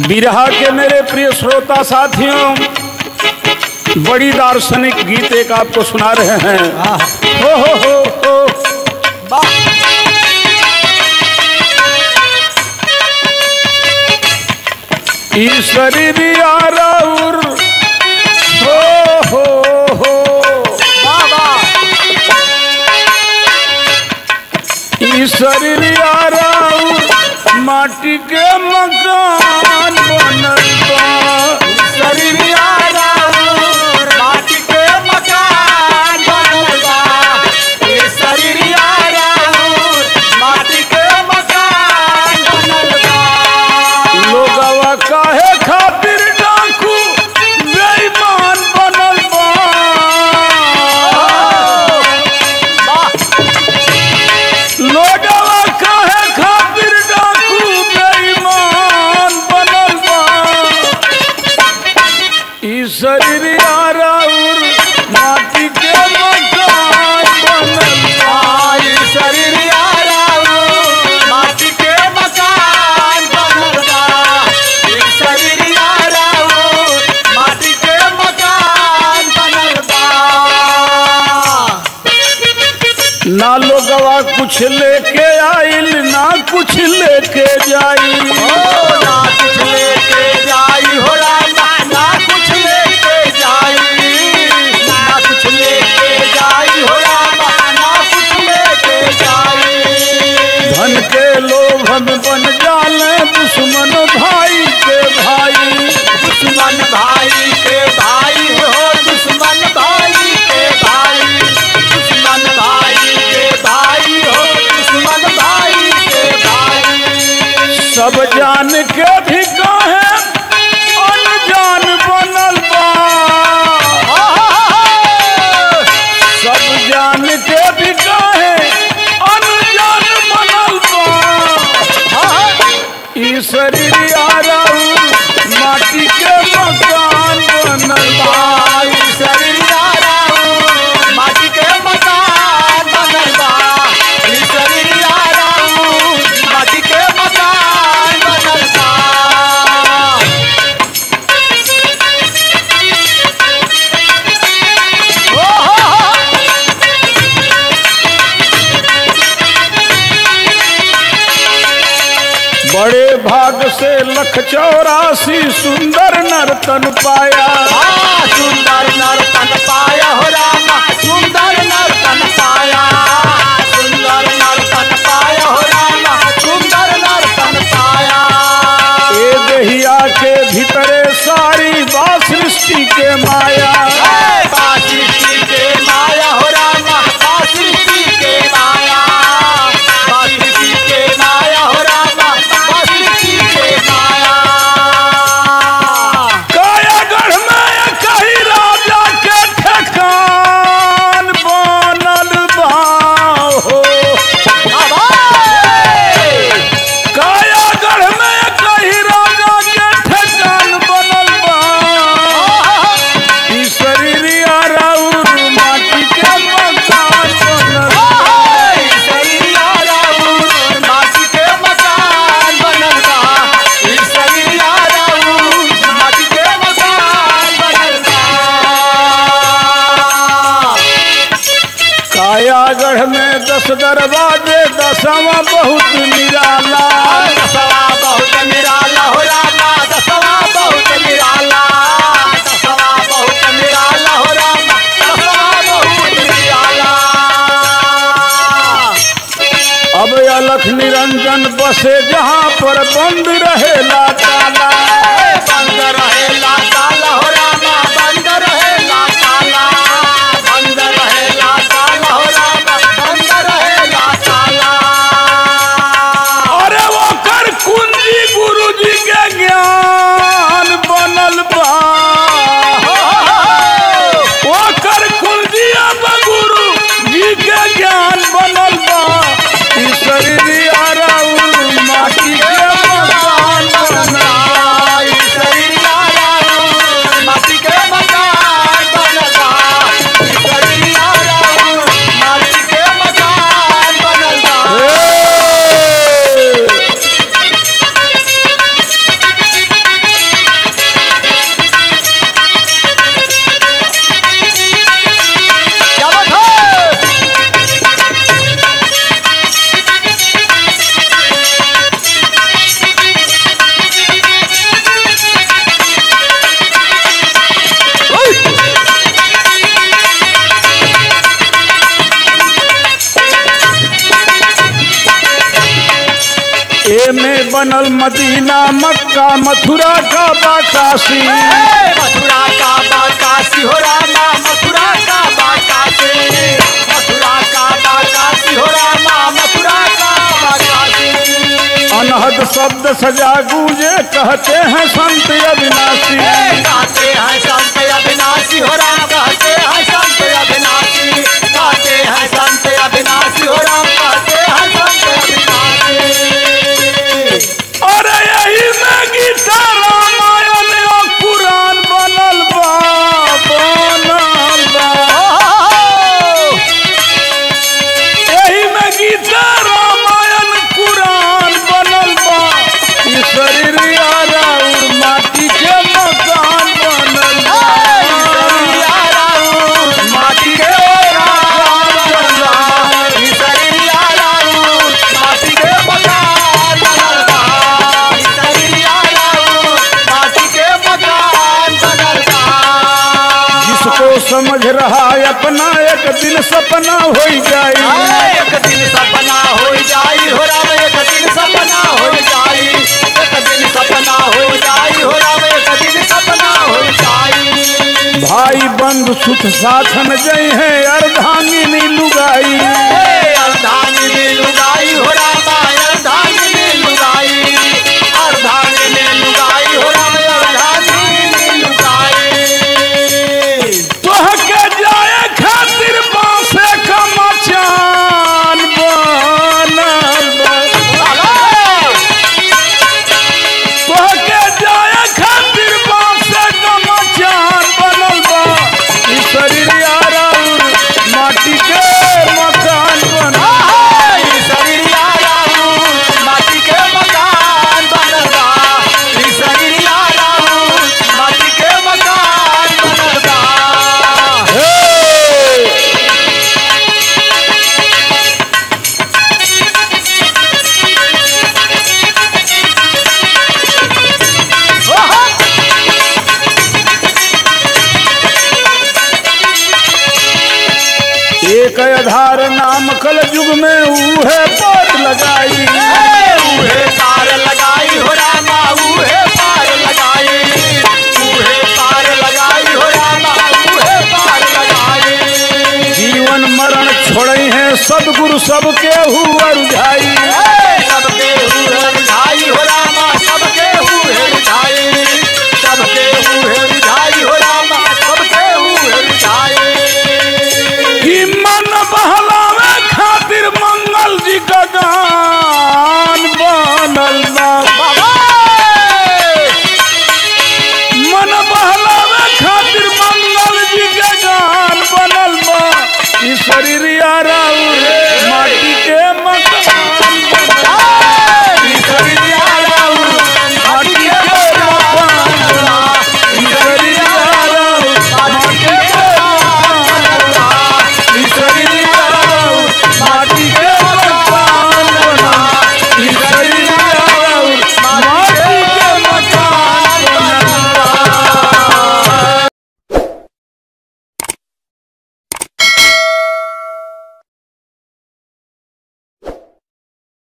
बिरहा के मेरे प्रिय श्रोता साथियों बड़ी दार्शनिक गीत एक आपको सुना रहे हैं हो हो हो हो ईश्वरी रियाराउर हो हो हो ईश्वरी रियाराउर माटी के मकान बनल बा लोगवा काहे खातिर डाकू बेईमान बनल बा लोगवा काहे खातिर डाकू बेईमान बनल बा ई शरीर आराउर माटी के मकान बनल बा ना लोगवा कुछ लेके आइल ना कुछ लेके जाई धन के लोभ हम बन जाले दुश्मन भाई के भाई दुश्मन भाई के भाई हो दुश्मन भाई के भाई दुश्मन भाई के भाई हो दुश्मन भाई के भाई सब जान के भी काहे अनजान बनल बा सब जान के भी काहे अनजान बनल बा ई शरीर आराऊ माटी के मकान बनल बा भाई शरीरिया राऊ माटी के मकान बनल बा ई शरीरिया राऊ माटी के मकान बनल बा ओ हो हो बड़े भाग से लख चौरासी सुंदर नर्तन पाया आ, सुंदर नर्तन पाया हो रामा सुंदर नर्तन पाया सुंदर नर्तन पाया हो रामा सुंदर नर्तन पाया ए दहिया के भीतरे सारी बा सृष्टि के माया ए, बासुरी के माया हो रामा बासुरी के माया बासुरी के माया हो रामा बासुरी के माया कायागढ़ में कही राजा के ठेकान बनल बा हो कायागढ़ में कही राजा के ठेकान बनल बा ई शरीर आराउर माटी के मकान बनल बा। कायागढ़ में दस दरवाजे दसवा बहुत निराला अब अलख निरंजन बसे जहाँ पर बंद रहेला ताला बंद रहेला ताला हो रामा बंद रहेला ताला बंद रहेला ताला हो रामा बंद रहेला ताला अरे वो कर कुंजी गुरु जी के ज्ञान बनल बा वो कर कुंजी अब गुरु जी के ज्ञान बनल बा ई शरीर आराउर माटी के मकान बनल बा। बनल मदीना मक्का मथुरा का बाकाशी मथुरा का बाकाशी हो रामा मथुरा का बाकाशी मथुरा का बाकाशी हो रामा मथुरा का बाकाशी अनहद शब्द सजा गूंजे कहते हैं संत अविनाशी गाते हैं संत अविनाशी हो राम कहते हैं संत अविनाशी गाते हैं संत अविनाशी हो राम कहते हैं संत अविनाशी और यही में गीता रामायण और पुराण बनल बा बनल बा यही में गीता रामायण पुराण बनल बा ई शरीर यारा और माटी के मकान बनल बा माटी के माटी के मकान बनल बा माटी के मकान बनल बा जिसको समझ रहा है अपना एक दिन सपना हो जाए एक दिन सपना हो जाई हो राम एक दिन सपना हो जाई एक दिन सपना हो जाई हो राम एक दिन सपना हो जाई भाई बंधु सुख साथन जय है अर्धांगिनी लुगाई हे अर्धांगिनी लुगाई हो रामा अर्धांगिनी लुगाई अर्धांगिनी लुगाई हो राम अर्धांगिनी लुगाई तोह के जाए खातिर बासे का मचान बनल बा। तोह के जाए खातिर बासे का मचान बनल बा ई शरीर यारा और माटी के मकान बनल बा। ई शरीरिया राहु, माटी के मकान बनल बा। ई शरीरिया राहु, माटी के मकान बनल बा। हे! ओहो! एक आधार नाम कल युग में ऊहे पार लगाई ए, उहे पार लगाई हो रामा, उहे पार लगाई। उहे पार लगाई हो रामा, उहे पार लगाई। जीवन मरण छोड़े हैं सदगुरु सबके हुआ रुझाई ए, सबके हुए रिझाई हो रामा, सबके हुए रिझाई। सबके हुए रिझाई हो रामा, सबके हुए रिझाई। कि मन बहलावे खातिर मंगल जी का गान बनल बा बाबा! मन बहलावे खातिर मंगल जी का गान बनल बा ई शरीर यारा उरे